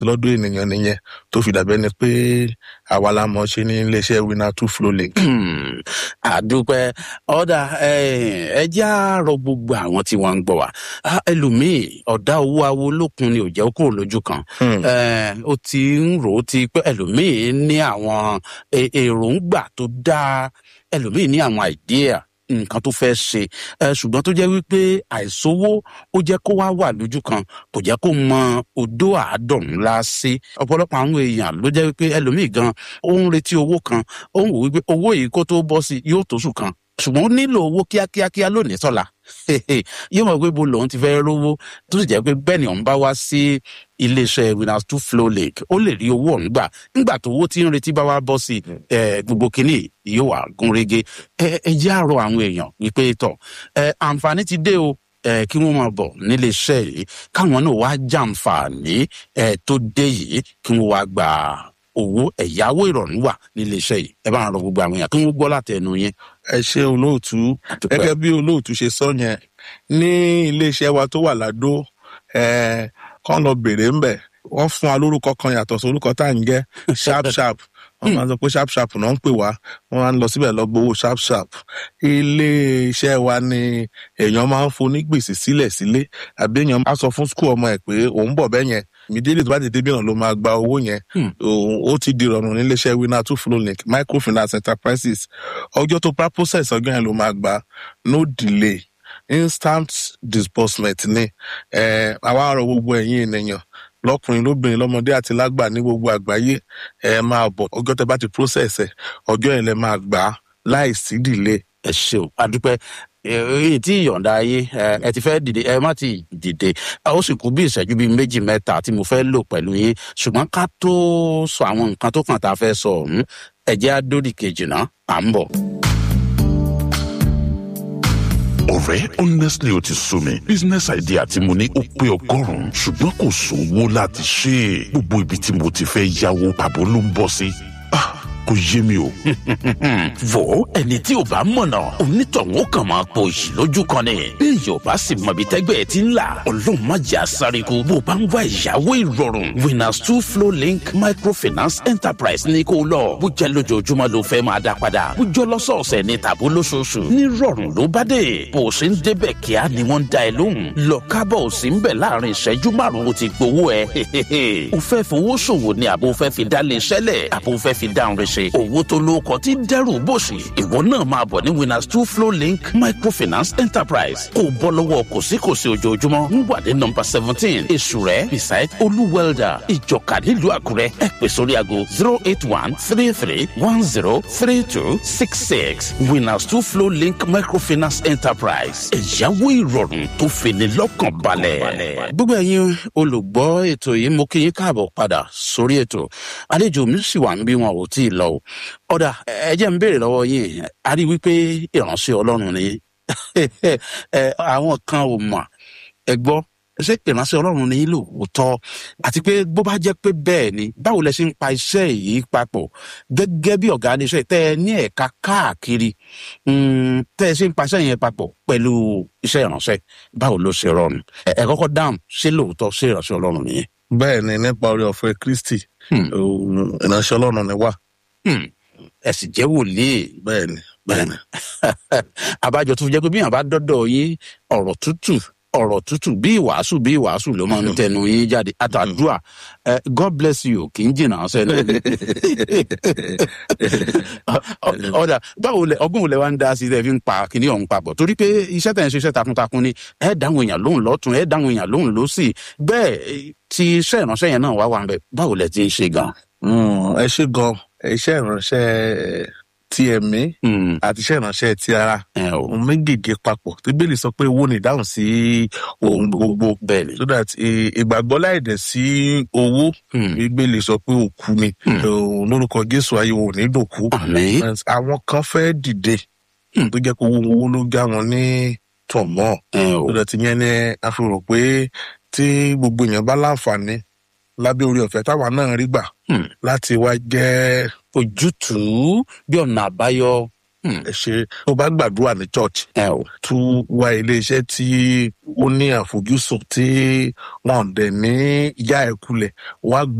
lọ́dún ènìyàn nìyẹn tó fi dàbẹ́ ni pé àwa la mọ̀ ṣe ní iléeṣẹ́ winner two flow link. àdúpẹ́ ọ̀dà ẹjẹ́ àárọ̀ gbogbo àwọn tí wọ́n ń gbọ́ wa ẹlòmíì ọ̀dà owó awo lókun ni ò jẹ́ kúrò lójú kan ó ti ń rò ó ti pé ẹlòmíì ní àwọn èròǹgbà tó dáa ẹlòmíì ní àwọn àìdíà nǹkan tó fẹ́ ṣe ṣùgbọ́n tó jẹ́ wípé àìsówó ó jẹ́ kó wá wà lójú kan kò jẹ́ kó mọ odó àádọ́rùn ńlá sí ọ̀pọ̀lọpọ̀ àwọn èèyàn ló jẹ́ wípé ẹlòmíì gan ó ń retí owó kan ó ń wò wípé owó yìí kó tó bọ́ sí yóò tó sùn kan ṣùgbọ́n ó nílò owó kíákíákíá lónìí sọ́la yóò mọ̀ pé bo lòun ti fẹ́ rówó tó sì jẹ́ pé bẹ́ẹ̀ ni òun bá wá sí iléeṣẹ́ winners two flow lake ó lè rí owó ọ̀hún gbà nígbà tó owó tí ń retí bá wá bọ́ sí gbogbo kínní yóò wà gúnrégé ẹ jẹ́ àrò àwọn èèyàn wípé tọ̀ àǹfààní ti dé o kí wọ́n máa bọ̀ nílé iṣẹ́ yìí káwọn náà wá jàǹfààní tó dé yìí kí wọ́n wá gbà owó ẹ̀yáwó ìrọ̀rùn wà nílé iṣẹ́ yìí ẹ bá ń rọ gbogbo àwọn èèyàn kí wọ́n gbọ́ látẹnu yín. ẹ ṣe olóòtú gẹ́gẹ́ bí olóòtú ṣe sọ yẹn ní iléeṣẹ́ wa tó wà ládó kán lọ bèrè ńbẹ̀ wọ́n fún wa lórúkọ kan yàtọ̀ sí orúkọ tá à ń jẹ́ sharp sharp wọ́n máa ń sọ pé sharp sharp náà ń pè wá wọ́n máa ń lọ síbẹ̀ lọ gbowó sharp sharp iléeṣẹ́ wa ni èèyàn máa ń foni gbèsè sílẹ̀ sílé àbí èèyàn á sọ fún skul ọmọ ẹ̀ pé òun bọ̀ bẹ́ẹ̀ yẹn ìmídélé tó bá ti dé bí náà ló máa gba owó yẹn ó ti di ìrọ̀rùn níléeṣẹ́ winner two flow link microfinance enterprises ọjọ́ tó bá process ọjọ́ yẹn ló máa gba no delay instant disbursement ni àwa àrò gbogbo ẹ̀yin ènìyàn lọkùnrin lóbìnrin lọmọdé àti lágbà ní gbogbo àgbáyé ẹ máa bọ ọjọ́ tẹ́ bá ti process ẹ ọjọ́ yẹn lẹ máa gbà á láì sí delay. ẹ ṣeun adúpẹ́ èyí tí ìyọ̀ǹda ayé ẹ ti fẹ́ dìde ẹ má ti dìde ó sì kú bí ìṣẹ́jú bíi méjì mẹ́ta tí mo fẹ́ lò pẹ̀lú yín ṣùgbọ́n ká tó sọ àwọn nǹkan tó kàn tá a fẹ́ sọ ọ̀hún ẹ̀jẹ̀ àdódì kejì náà à ń bọ̀ ọ̀rẹ́ honestly o ti sú mi business idea tí mo ní ó pé ọgọ́rùn-ún ṣùgbọ́n kò sówó láti ṣe é gbogbo ibi tí mo ti fẹ́ yáwó pàbó ló ń bọ́ sí kò yé mi o. wo ẹni tí ò bá mọ̀nà onítọ̀hún ó kàn máa po ìṣì lójú kan ni bí èèyàn bá sì mọ ibi tẹ́gbẹ́ ẹ ti ń là ọlọ́run má jẹ́ àsáríkú bó bá ń wá ìyàwó ìrọ̀rùn winners two flow link microfinance enterprise ní kó lọ bó jẹ́ lójoojúmọ́ ló fẹ́ máa dá padà bó jọ lọ́sọ̀ọ̀sẹ̀ ní tàbó lóṣooṣù ní rọ̀rùn ló bá dé bó o ṣe ń débẹ̀ kíá ni wọ́n ń da ẹ lóhùn lọ kábọ̀ ò sí ń bẹ̀ láàrin ìṣẹ́jú márùn-ún ti gbowó ẹ o fẹ́ fowó ṣòwò ni àbò fẹ́ fi dá lè ṣẹlẹ̀ àbò fẹ́ fi dáhùn rẹ̀ ṣe owó tó lóko tí dẹ́rù bòṣì ìwọ náà máa bọ̀ ní winners two flow link microfinance enterprise kó bọ́ lọ́wọ́ kòsíkòsí ojoojúmọ́ ń wà ní nọmba seventeen èṣù rẹ̀ beside olú welder ìjọka nílùú àkúrẹ́ ẹ pè sórí aago zero eight one three three one zero three two six six winners two flow link microfinance enterprise ẹ̀yáwó ìrọ̀rùn tó fini lọ́kàn balẹ̀. gbogbo ẹ̀yin olùgbọ́ ètò yìí mo kí yín káàbọ̀ padà sórí ètò àlejò mi sì wà ń bí wọn ò tí ì lọ o ọ̀dà ẹ jẹ́ ń béèrè lọ́wọ́ yín a rí wípé ìránṣẹ́ ọlọ́run ni àwọn kan ò mọ̀ ẹ gbọ́ ṣé ìránṣẹ́ ọlọ́run ní lóòótọ́ àti pé bó bá jẹ́ pé bẹ́ẹ̀ ni báwo lẹ ṣe ń pa iṣẹ́ yìí papọ̀ gẹ́gẹ́ bí ọ̀gá iléeṣẹ́ tẹ́ ẹ ní ẹ̀ka káàkiri tẹ́ ẹ ṣe ń pa iṣẹ́ yẹn papọ̀ pẹ̀lú iṣẹ́ ìránṣẹ́ báwo ló ṣe rọrùn ẹ kọ́kọ́ dáhùn ṣé lóòótọ́ ṣé ìránṣẹ́ ọlọ́run nìyẹn. bẹ́ẹ̀ ni nípa orí ọ̀fẹ́ kristi ìránṣẹ́ ọlọ́run ni wá. ẹ sì jẹ́ wòlíì. bẹ́ẹ̀ ni bẹ́ẹ̀ ni. àbájọ tó jẹ́ pé bí yàn bá dọ́dọ̀ yín ọ̀rọ̀ tútù ọ̀rọ̀ tútù bí ìwàásù bí ìwàásù ló máa ń tẹnu yín jáde àtàdúrà god bless you kì í jìnnà sẹ́nu. ọ̀dà báwo lẹ ọgbọ́n lẹ wá ń dá sí ẹ fi ń pa kíní ọ̀hún papọ̀ torí pé iṣẹ́ tẹ̀ ń ṣe iṣẹ́ takuntakun ni ẹ dáhùn èèyàn lóhùn lọ́tún ẹ dáhùn èèyàn lóhùn lọ́sì bẹ́ẹ̀ tí iṣẹ́ ìránṣẹ́ yẹn náà wá wà ń bẹ̀ báwo lẹ ti ń ṣe gan. ẹ ṣe gan iṣẹ́ ìránṣẹ́ ti ẹ̀mí àti iṣẹ́ ìránṣẹ́ ti ara ohun méjèèjì papọ̀ bíbélì sọ pé owó ni ìdáhùn sí ohun gbogbo bẹ́ẹ̀ni so that ìgbàgbọ́ láìdẹ̀ sí owó bíbélì sọ pé òkú ni lórúkọ jésù ayé wọn ò ní dòkú àwọn kan fẹ́ dìde tó jẹ́ pé owó ló já wọn ní tọ̀mọ́ so that yẹn ni a fi rò pé tí gbogbo èèyàn bá láǹfààní lábẹ́ orí ọ̀fẹ́ táwa náà rí gbà láti wá jẹ́ ojútùú bí ọ̀nà àbáyọ ẹ ṣe tó bá gbàdúrà ní church ẹ o tún wá iléeṣẹ́ tí ó ní àfojúsùn tí wọn dẹ̀ ní yá ẹ kulẹ̀ wá